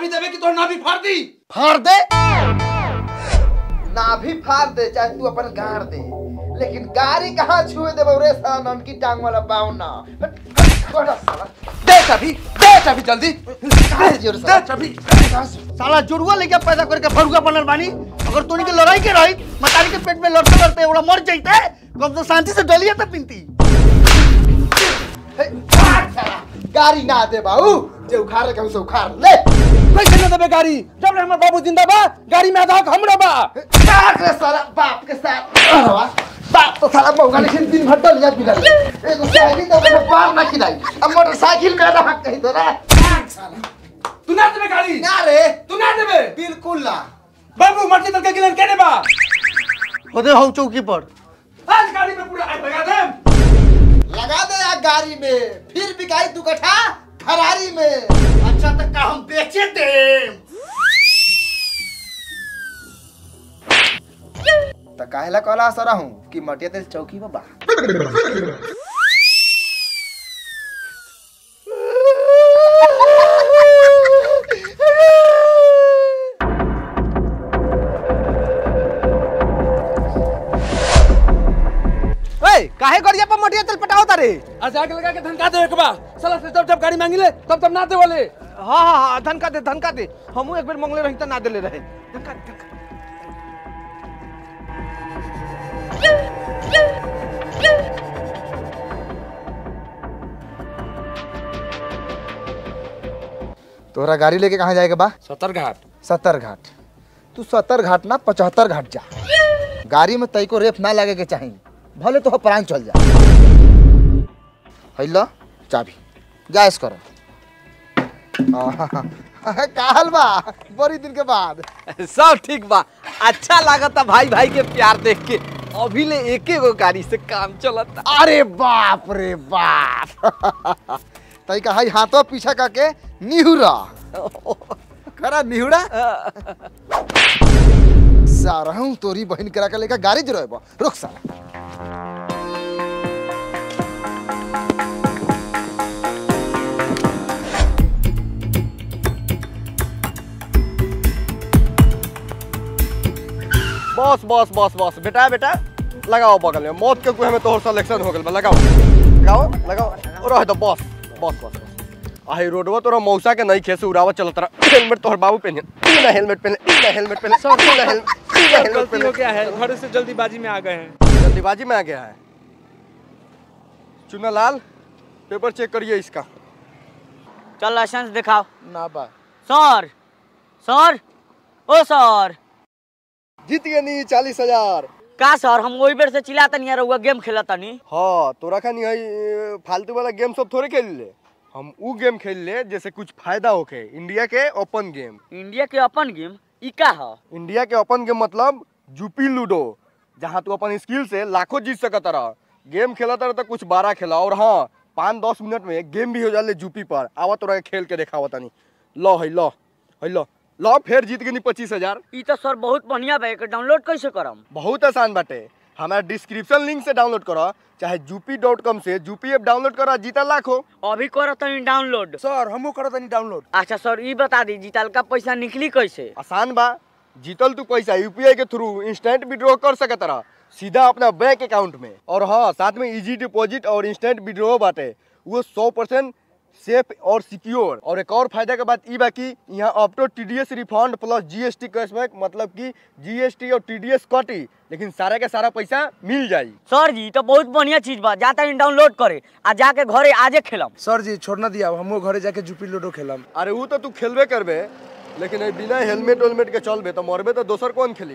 चाबी देवे कि तोर नाभि फाड़ दी फाड़ दे नाभि फाड़ दे चाहे तू अपन गाड़ दे लेकिन गाड़ी कहाँ छुए दे रे साला ननकी टांग वाला बावना हट, हट, बड़ा साला दे चाबी दे चाबी जल्दी कहाँ है जोर दे साला चाबी कहाँ से? साला जुड़वा लेके पैदा करके फरुआ बनल बानी अगर तोनी के लड़ाई के रही मतारी के पेट में लड़ते लड़ते ओड़ा मर जाइते कम तो शांति से डलिया तो पिनती हे, फाड़ साला गाड़ी ना दे बाबू जे उखाड़ के उसे उखाड़ ले कैसे न देबे गाड़ी जब ले हमर बाबू जिंदा बा गाड़ी में आधा हक हमरा बा काट रे साला बाप के साथ अरवा, बाप तो साला मौका लेकिन दिन भर डल जात बिगाड़ एगो साइकिल तो अपने पार ना खिलाई अब मोटरसाइकिल में आधा हक कही तो रे काट साला तू ना देबे गाड़ी ना रे तू ना देबे बिल्कुल ना बाबू मर्जी तल के गिलन केने बा होदे हो चौकी पर आज गाड़ी में पूरा आग लगा दे लगा दे यार गाड़ी में फिर बिकाई दू कट्ठा खरारी में अच्छा तक का हम बेचे दे तो काहेला कहला सरा हूँ कि मटिया तेल चौकी में बा ए काहे गरिया पर मटिया तेल पटाओ तारे आज आग लगा के धनका दे एक बा साला से जब जब गाड़ी मांगी ले तब तब ना दे वाले हाँ हाँ हाँ धनका दे धनका दे हमू एक बेर मंगले रही त ना देले रहे धनका दे, धनका तोहरा गाड़ी लेके कहाँ जाएगा बा सतर घाट सत्तर घाट तू सत्तर घाट ना पचहत्तर घाट जा गाड़ी में तई को रेफ ना लगे के चाहिए भले तो प्राण चल जा हैलो चाबी जायस करो काहल बा बड़ी दिन के बाद सब ठीक बा अच्छा लागता भाई भाई के प्यार देख के अभी ले एके गो गाड़ी से काम चलता अरे बाप रे बाप तई का हई हाथों पीछा करके निहुरा करा निहुरा सारा हूँ तोरी बहन करा के लेकर गाड़ी जरूर रुक साला बस बस बस बस बेटा बेटा लगाओ बगल में मौत के कुएं में तोहर सिलेक्शन हो गेल बा लगाओ लगाओ लगाओ रह दो बस बस बस बस आही रोडवा तोरा मौसा के नहीं खेसे उड़ावा चलत रहा हेलमेट तोहर बाबू पहने ई ना हेलमेट पहने ई ना हेलमेट पहने ई ना हेलमेट ई ना हेलमेट गलती हो पहने गया है घर से जल्दीबाजी में आ गए हैं जल्दीबाजी में आ गया है चुना लाल पेपर चेक करिए इसका चल लाइसेंस दिखाओ ना बा सर सर ओ सर जीत गए नी चालीस हजार का सर हम वही बेर से चिल्लातनी यार रउआ गेम खेलतनी हाँ तोरा खानी है फालतू वाला गेम सब थोड़े खेल ले हम ऊ गेम खेल ले जैसे कुछ फायदा होके इंडिया के ओपन गेम इंडिया के अपन गेम ई का ह इंडिया के ओपन गेम मतलब जूपी लूडो जहाँ तू अपन स्किल से लाखों जीत सकत रह गेम खेला तरह तो कुछ बारह खेला और हाँ पाँच दस मिनट में गेम भी हो जाले जूपी पर आवा तोरा के खेल के देखावा तनी लो है लो है लो लो फिर जीत गई पच्चीस हजार ई तो सर बहुत बढ़िया बा एकर डाउनलोड कैसे करम बहुत आसान बाटे हमारा डिस्क्रिप्शन लिंक से डाउनलोड करो चाहे जूपी डॉट कॉम से जूपी ऐप डाउनलोड करो जीता लाखों अभी करतनी डाउनलोड सर हमू करत नहीं डाउनलोड अच्छा सर ई बता दी जीतल का पैसा निकली कैसे आसान बा जीतल तू पैसा यूपीआई के थ्रू इंस्टेंट विड्रॉ कर सकत रहा सीधा अपना बैंक अकाउंट में और हाँ साथ में इजी डिपॉजिट और इंस्टेंट विड्रॉ बाटे वो सौ परसेंट सेफ और सिक्योर और एक और फायदा के बात ई बा कि यहाँ up to T D S refund plus GST cashback मतलब कि जीएसटी और टी डी एस कटी लेकिन सारा के सारा पैसा मिल जाई सर जी ई तो बहुत बढ़िया चीज बा जाता डाउनलोड करे आ जाके घरे आजे खेलम सर जी छोड़ना दिया हमू घरे जाके जुपी लूडो खेलम अरे वो तो तू खेलबे करबे लेकिन ए बिना हेलमेट वेलमेट के चलबे तो मरबे तो दोसर कौन खेली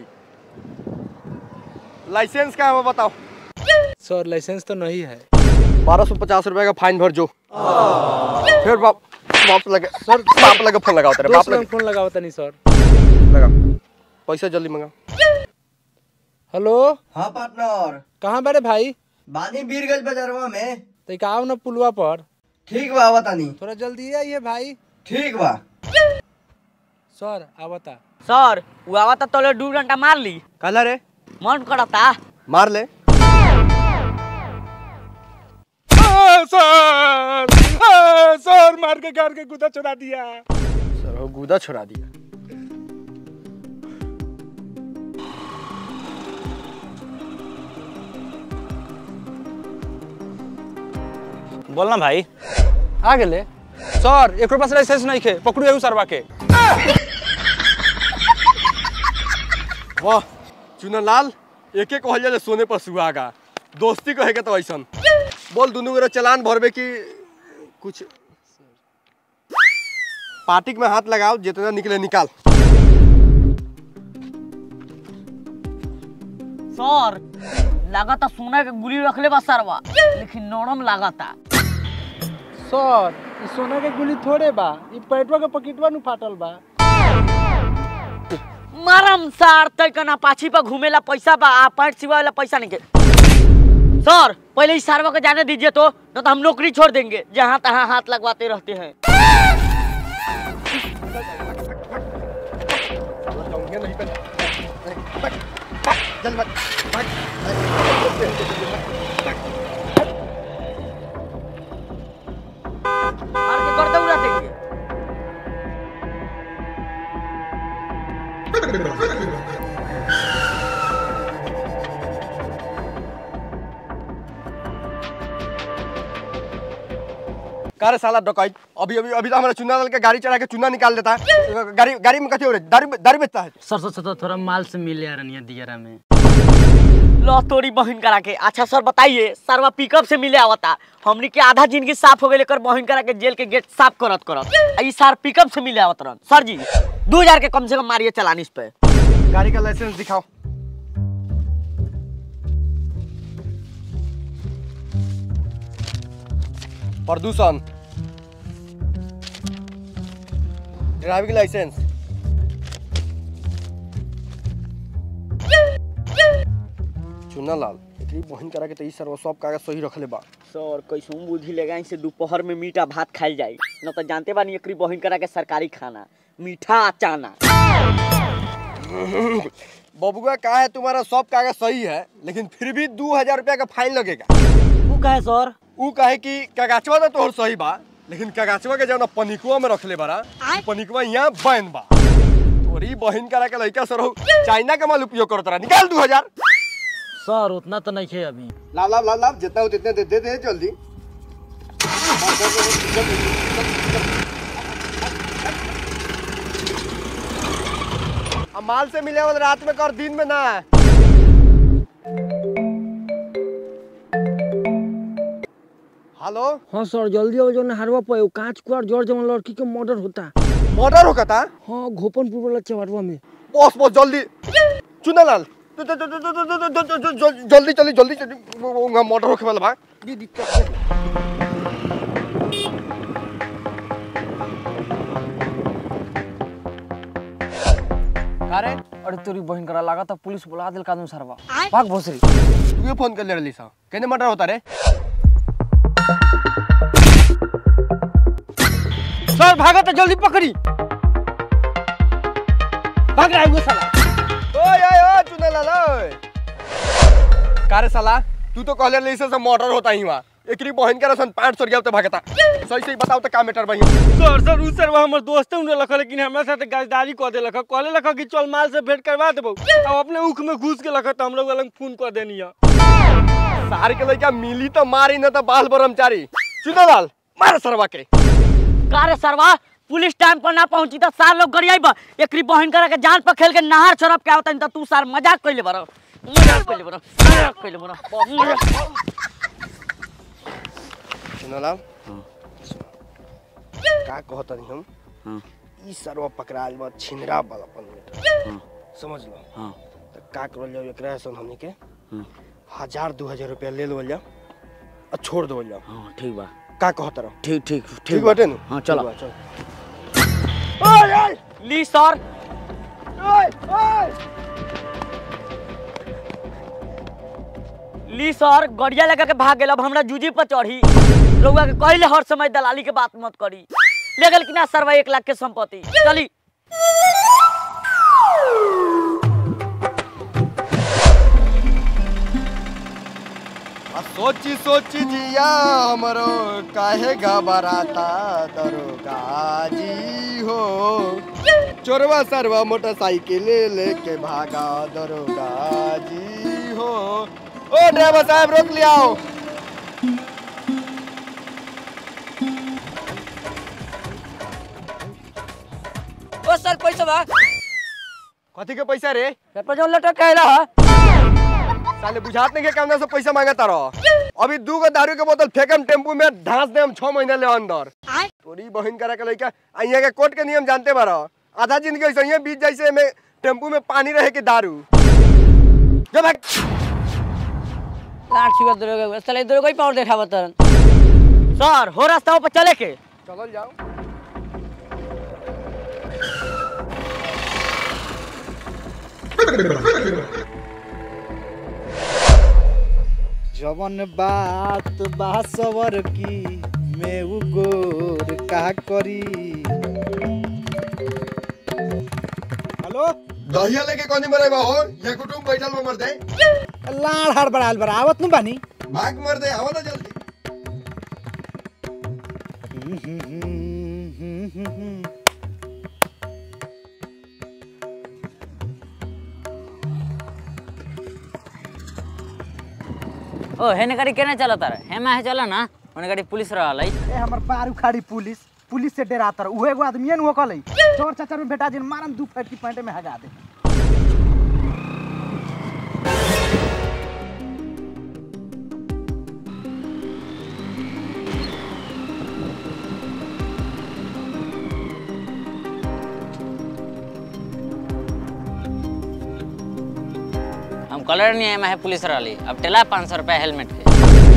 लाइसेंस का है बताओ सर लाइसेंस तो नहीं है बारह सौ पचास रुपए का फाइन भर जो फिर बाप बाप लगे सर बाप लगे फोन लगाओ तेरे बाप दोस्त लगे लोग फोन लगाओ तनी सर लगा पैसा जल्दी मंगा हेलो हाँ पार्टनर कहाँ बारे भाई बानी बीरगंज बाजारवा में तो का आओ ना पुलवा पर ठीक बा आवतानी थोड़ा जल्दी आइए भाई ठीक बा सर आवता सर वो आवता तोले दू घंटा मार ली कहला रे मन करता मार ले सर सर मार के घर के गुदा चुरा दिया सर सर हो गुदा छोड़ा दिया बोल ना भाई आ गेले सर एक पास लाइसेंस नहीं खे पकड़ू एहू सरवा के वाह चुनलाल एक एक कहल जाले सोने पर सुहागा दोस्ती कहे के तो ऐसन बोल दुनू गोरे चलान भरबे की कुछ पार्टिक में हाथ लगाओ जितना निकले निकाल सर लागता सोना के गुली रखले बा सरवा लेकिन नरम लागता सर ई सोना के गुली थोड़े बा ई पेटवा के पकेटवा नु फाटल बा मारम सर तय कना पाछी पर घूमेला पैसा बा आ पैंट सिवा वाला पैसा नहीं के सर पहले इस सरवा को जाने दीजिए तो न तो हम नौकरी छोड़ देंगे जहाँ तहाँ हाथ लगवाते रहते हैं मार के कर दौड़ा देंगे का रे साला डकैत अभी अभी अभी तो हमारा चुना डाल के गाड़ी चढ़ा के चुना निकाल देता है गाड़ी गाड़ी में कथी हो रही दारू दारू बेचता है सर सर सर थोड़ा माल से मिले आ रही दियरा में लो तोरी बहन करा के अच्छा सर बताइए सरवा पिकअप से मिले आवता हमनी के आधा जिंदगी साफ हो गई लेकर बहन करा के जेल के गेट साफ करत करत आ ई सर पिकअप से मिले आवत रहन सर जी दो हजार के कम से कम मारिए चलान इस पे गाड़ी का लाइसेंस दिखाओ प्रदूषण ड्राइविंग लाइसेंस चुना लाल एकरी बहन करा के तो ई सर्व सब कागज सही रखले बा सर कैसे बुद्धि लगा से दोपहर में मीठा भात खाइल जाई न तो जानते बानी एकरी बहन करा के सरकारी खाना मीठा चाना बबुआ का है तुम्हारा सब कागज सही है लेकिन फिर भी दो हजार रुपया का फाइन लगेगा वो कहे सर ऊ कहे कि कागजवा तो तोहर सही बा लेकिन कागजवा के जौन पनिकवा में रखले बारा ऊ पनिकवा यहाँ बैन बा तोरी बहन करा के लड़का सर चाइना का माल उपयोग करत रहा निकाल दो हजार सर उतना तो नहीं है अभी लाभ लाभ लाभ लाभ जितना हो जितने दे दे दे जल्दी अब माल से मिले वाला रात में कर दिन में ना हेलो हाँ सर जल्दी आओ जो हरवा पे वो कांच कुआर जोर जवन लड़की के मर्डर होता मर्डर होगा था हाँ घोपनपुर वाला चवरवा में बॉस बॉस जल्दी चुना लाल ज- ज- ज- ज- ज- ज- ज- ज- ज- ज- जल्दी जल्दी जल्दी जल्दी वो- वो मर्डर होके वाला बा अरे अरे तोरी बहन करा लगा था पुलिस बुला दिल कानून सरवा भाग भोसरी तू ये फोन कर ले रही सा कहने मर्डर होता रे सर भागा तो जल्दी पकड़ी भाग रहा है वो साला ओए ओए ओए चुना लाल ओए का रे साला तू तो कहले रही से मर्डर होता ही वहाँ एकरी बहन के रसन पाँच सौ रुपया तो भागता सही सही बताओ तो का मैटर भाई सर सर उ सरवा हमर दोस्त उन्हें लख लेकिन हमरा साथे गाजदारी कर दे लख कहले लख कि चल माल से भेंट करवा देबो अब अपने उख में घुस के लख तो हम लोग अलग फोन कर देनी है सार के लड़का मिली तो मारी न तो बाल ब्रह्मचारी चुना लाल मार सरवा के का रे सरवा पुलिस टाइम पर ना पहुंची तो सार लोग गरियाई बा एकरी बहन करा के जान पर खेल के नहार छोड़ब के आवतन तो तू सार मजाक कइले बरो मजाक कइले बरो मजाक कइले बरो चुना लाल का कहता नहीं हम ई सरवा पकड़ाल बा छिनरा वाला पन समझ लो हाँ। तो का करल जाओ एकरा सन हमनी के हजार दो हजार रुपया ले लो जाओ और छोड़ दो जाओ हाँ ठीक बा का कहता रहो ठीक ठीक ठीक बाटे नु हाँ चलो ठीक बा, चल ली सर ली सर गड़िया लगा के भाग गेल अब हमरा जूजी पर चढ़ी रउआ के कहले हर समय दलाली के बात मत करी ले गेल कि ना सरवा एक लाख के संपत्ति चली आ सोची सोची जिया हमरो काहे घबराता दरोगा जी हो चोरवा सरवा मोटरसाइकिल लेके भागा दरोगा जी हो ओ ड्राइवर साहब रोक लिया ओ सर पैसा बा कथी के पैसा रे पेपर जो लटक के आइला है साले बुझात नहीं के कामना से पैसा मांगता रहो अभी दू गो दारू के बोतल फेंकम टेम्पू में ढांस देम छह महीना ले अंदर तोरी बहन करा के लइका अइया के कोर्ट के नियम जानते बारो आधा जिंदगी ऐसे ही बीत जैसे में टेम्पू में पानी रहे के दारू जब लाट छुआ दरोगा चले दरोगा ही पावर देखावा तरन सर हो रास्ता पर चले के चलल जाओ जवन बात बा सवर की मैं उ गोर का करी हेलो दहिया लेके कौन मरे बा हो ये कुटुंब बैठल में मर दे लाड़ हाड़ बड़ाल बड़ा आवत नु बानी भाग मर दे आवा ना जल्दी ओ हेने गाड़ी केने चलत रे हेमा है चला ना ओने गाड़ी पुलिस रहल है ए हमर बार उखाड़ी पुलिस पुलिस से डराता रह उहे एगो आदमी न होकल चोर चाचा में बेटा जिन मारन दू फटकी पैंटे में हगा दे हम कलर नहीं हेमा है पुलिस रहली अब टेला पाँच सौ रुपया हेलमेट के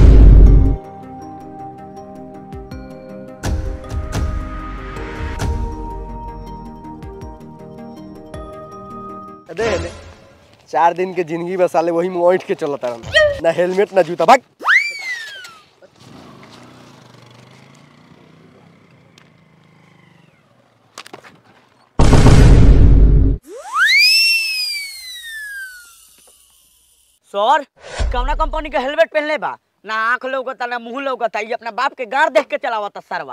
दे ले चार दिन के जिंदगी बस साले वही में ओंठ के चलता रहन ना हेलमेट ना जूता भाग सर कौना कंपनी के हेलमेट पहनले बा ना आंख लौकता ना मुंह लौकता ये अपना बाप के गाड़ देख के चलावता सरवा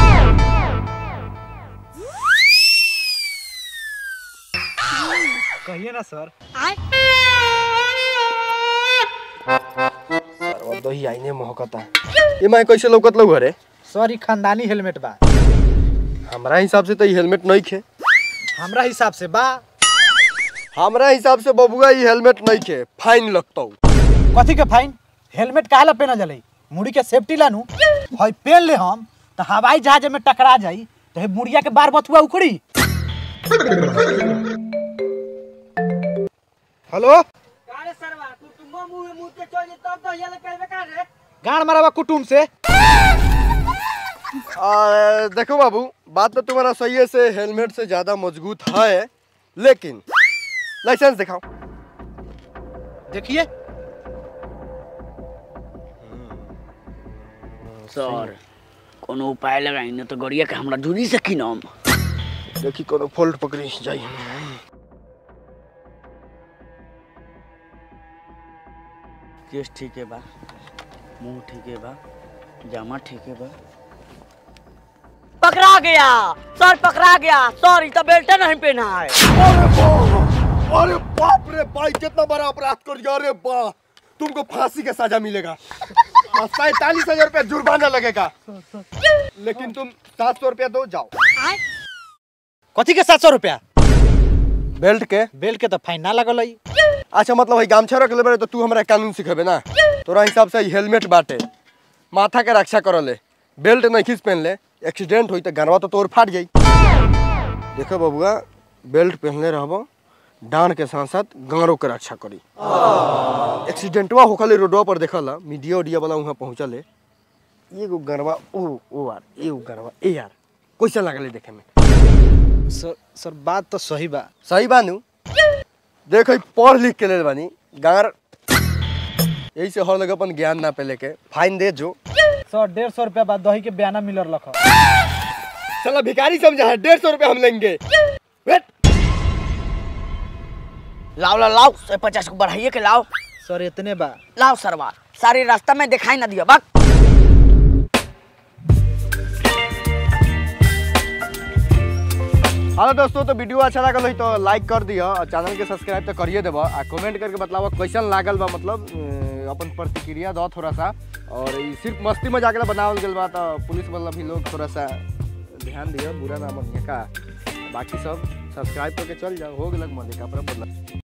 कहिए ना सर सरवा दही आईने महकता ये मैं कैसे लौकत लौ घरे सर ई खानदानी हेलमेट बा हमरा हिसाब से तो ये हेलमेट नहीं खे हमरा हिसाब से बा हमरा हिसाब से बबुआ ये हेलमेट नहीं खे फाइन लगतौ कथी के फाइन हेलमेट काहे पहना जले मुड़ी के सेफ्टी लानू हई पहन ले हम तो हवाई जहाज में टकरा जाई तो हे मुड़िया के बार बथुआ उखड़ी हेलो गाड़ मारा कुटुम से आ, देखो बाबू बात तो तुम्हारा सही है से हेलमेट से ज्यादा मजबूत है लेकिन लाइसेंस दिखाओ देखिए सर कोनो उपाय लगाई न तो गड़िया के हमरा दूरी से किनम देखी कोनो फोल्ट पकड़ी जाई केस ठीक है बा मुंह ठीक है बा जामा ठीक है बा पकड़ा गया सर पकड़ा गया सर तो बेल्ट नहीं पहना है अरे बाप अरे बाप रे भाई कितना बड़ा अपराध कर दिया अरे बा तुमको फांसी का सजा मिलेगा सैतालीस हजार रुपया जुर्माना लगेगा लेकिन तुम सात सौ रुपया दो जाओ कथी के सात सौ रुपया बेल्ट के बेल के तो फाइन ना लगल है अच्छा मतलब वही गामछा रख ले तो तू हमरा कानून सिखेबे ना तोरा हिसाब से हेलमेट बाटे माथा के रक्षा कर ले बेल्ट नहीं खींच पहन ले एक्सीडेंट हुई तो गनवा तो तोर फाट जाई देखो बबुआ बेल्ट पहनले रहबो डांड के साथ साथ गाँरों के रक्षा करी एक्सीडेंटवा होखले रोडवा पर देखला मीडिया उडिया वाला वहाँ पहुँचले एगो गनवा ओ ओ यार एगो गनवा ए यार कैसा लगले देखे में सर सर बात तो सही बा सही बानू देख ई पढ़ लिख के ले बानी गार यही से हर लगे अपन ज्ञान ना पे लेके फाइन दे जो सर डेढ़ सौ रुपया बाद दही के बयाना मिलर रख चला भिखारी समझा है डेढ़ सौ रुपया हम लेंगे वेट लाओ लाओ लाओ सौ पचास को बढ़ाइए के लाओ सर इतने बा लाओ सरवा सारे रास्ता में दिखाई ना दिया बाक हेलो दोस्तों तो वीडियो अच्छा लागल होई तो लाइक कर दियो और चैनल के सब्सक्राइब तो करिए देबो आ कमेंट करके बतावा कैसन लागल बा मतलब अ, अपन प्रतिक्रिया दो थोड़ा सा और ई सिर्फ मस्ती मजाक ला बनावल गेल बा तो पुलिस वाला भी लोग थोड़ा सा ध्यान दियो बुरा ना मानिए का बाकी सब सब्सक्राइब करके चल जाओ हो गेलक मजे का बदला